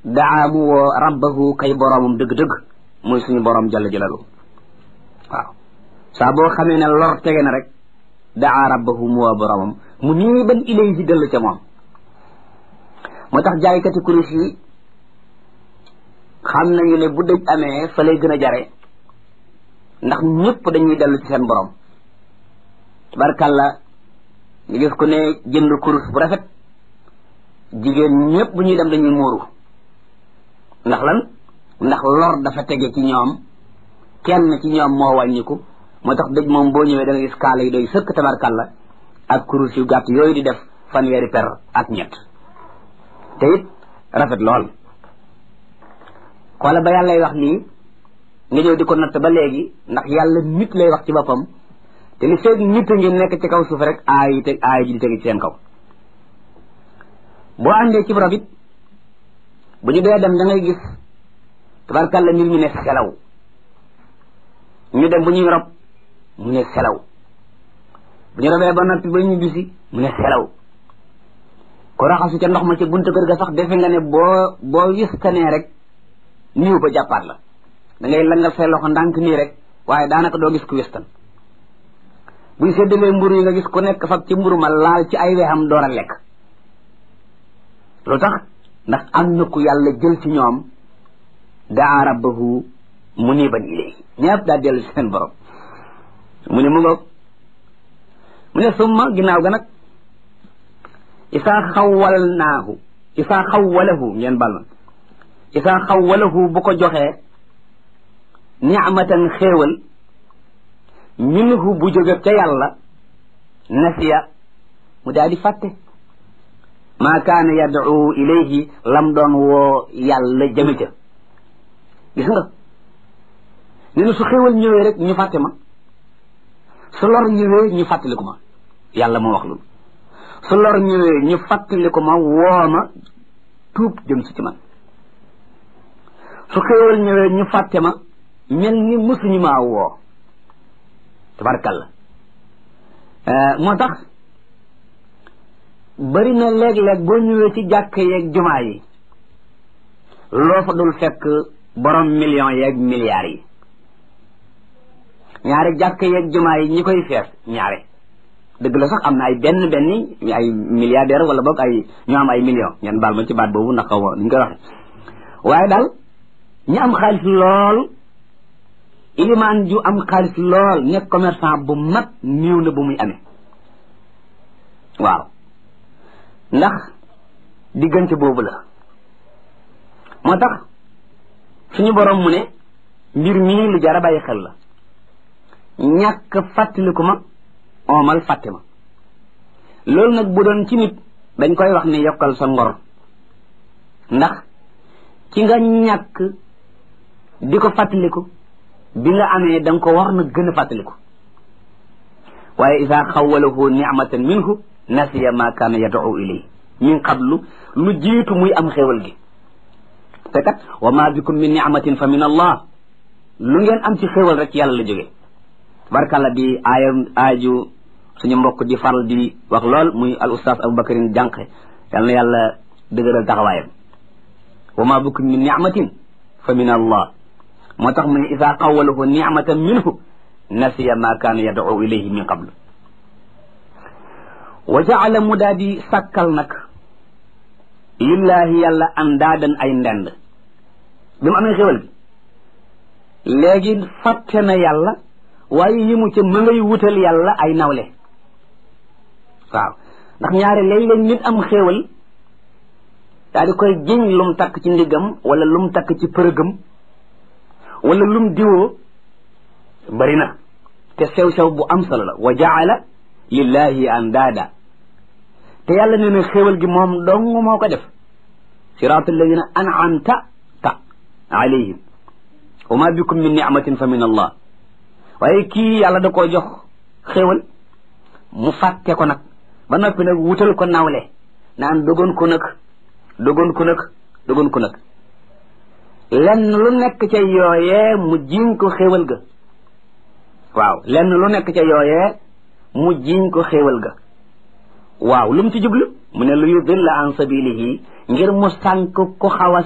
daa mu woo rabbahu kay boroomam dëgg-dëgg muy suñu boroom jalla jalalu waaw saa boo xamee ne lor tege na rek daa rabbahu mu woo boroomam mu nii ban ilayhi dellu ca moom moo tax jaaykati kurus yi xam nañu ne bu dëj amee fa lay gën a jare ndax ñëpp dañuy dellu ci seen borom tabarkàlla ñu gis ko ne jënd kurus bu rafet jigéen ñëpp bu ñuy dem dañuy muuru ndax lan ndax lor dafa tege ci ñoom kenn ci ñoom moo wàññiku moo tax dëj moom boo ñëwee da nga gis kaala yi doy sëkk tabarkàlla ak kurus yu gàtt yooyu di def fanweeri per ak ñett te it rafet lool xoola ba yàlla lay wax lii nga ñëw di ko natt ba léegi ndax yàlla nit lay wax ci boppam te li feeg nit a ngi nekk ci kaw suuf rek aay yi teg aay ji di tegi ci seen kaw boo àndee ci rob it bu ñu dee dem da ngay gis tabarkàlla mbir ñu ne selaw ñu dem bu ñuy rob mu ne selaw bu ñu robee ba noppi ba ñu bisi mu ne selaw ko raxasu ca ndox ma ca buntu kër ga sax defe nga ne boo boo wistanee rek niw ba jàppaat la da ngay langal say loxo ndànk nii rek waaye daanaka doo gis ku wistan buñ séddalee mburu yi nga gis ku nekk fab ci mburu ma laal ci ay weexam door a lekk lu tax ndax am na ku yàlla jël ci ñoom daa rabbahu muniban ilayhi ñëpp daa dellu ci seen borom mu ne mu ngoog mu ne summa ginnaaw ga nag isaa xawwalnaahu isaa xawwalahu ngeen bal ma isaa xawwalahu bu ko joxee nicmatan xéewal minhu bu jóge ca yàlla nasiya mu daal di fàtte maa kaana yad'u ilayhi lam doon woo yàlla jëme ca gis nga nee na su xéewal ñëwee rek ñu fàtte ma su lor ñëwee ñu fàttaliku ma yàlla moo wax loolu su lor ñëwee ñu fàttaliku ma woo ma tuub jëm si ci man su xéewal ñëwee ñu fàtte ma mel ni mësuñu maa woo tabarkalla moo tax bari na léeg-léeg boo ñëwee ci jàkk yeeg jumaa yi loo fa dul fekk borom millions yeeg milliards yi ñaari jàkk yeeg jumaa yi ñi koy fees ñaare dëgg la sax am na ay benn benn ay milliardaire wala boog ay ñu am ay millions ngeen baal ma ci baat boobu ndax xaw ma ñu koy waxe waaye daal ñi am xaalis lool ilimaan ju am xaalis lool nekk commerçant bu mag néew na bu muy amee waaw ndax diggante boobu la moo tax suñu borom mu ne mbir mii lu jar a bàyyi xel la ñàkk fàttaliku ma oomal fàtte ma loolu nag bu doon ci nit dañ koy wax ne yokkal sa ngor ndax ci nga ñàkk di ko fàttaliku bi nga amee da nga ko war na gën a fàttaliku waaye isa xawalahu nicmatan minhu nasiya ma kaana yad'u ilay min qablu lu jiitu muy am xéewal gi te kat wa ma bikum min nicmatin fa min allah lu ngeen am ci xéewal rek yàlla la jógee barkalla di aaya aaju suñu mbokk di faral di wax lool muy al ustaas aboubacarin jànqe yal na yàlla dëgëral taxawaayam wa ma bikum min nicmatin fa min allah moo tax mu ne isa xawalahu nicmatan minhu nasiya ma kaana yad'u ilayhi min qablu wa jaala mu daa di sàkkal nag lillaahi yàlla andaadan ay ndend bi mu amee xéwal gi léegi fàtte na yàlla waaye yëmu ca ma ngay wutal yàlla ay nawle waaw ndax ñaare léeg-léeg nit am xéewal daa di koy jiñ lum takk ci ndiggam wala lum takk ci përëgam wala lum diwoo bari na te sew-sew bu am solo la wa jaala lillahi andaada te yàlla nee na xéewal gi moom dong moo ko def siraat alladina an'amta ta alayhim wa ma bikum min ni'matin fa min allah waaye kii yàlla da koo jox xéewal mu fàtte ko nag ba noppi nag wutal ko nawle naan dogoon ko nag dogoon ko nag dogoon ko nag lenn lu nekk ca yooyee mu jiñ ko xéewal ga waaw lenn lu nekk ca yooyee mu jiñ ko xéewal ga waaw lu mu ci jublu mu ne lu yudilla an sabilihi ngir mu sànk ko xaw a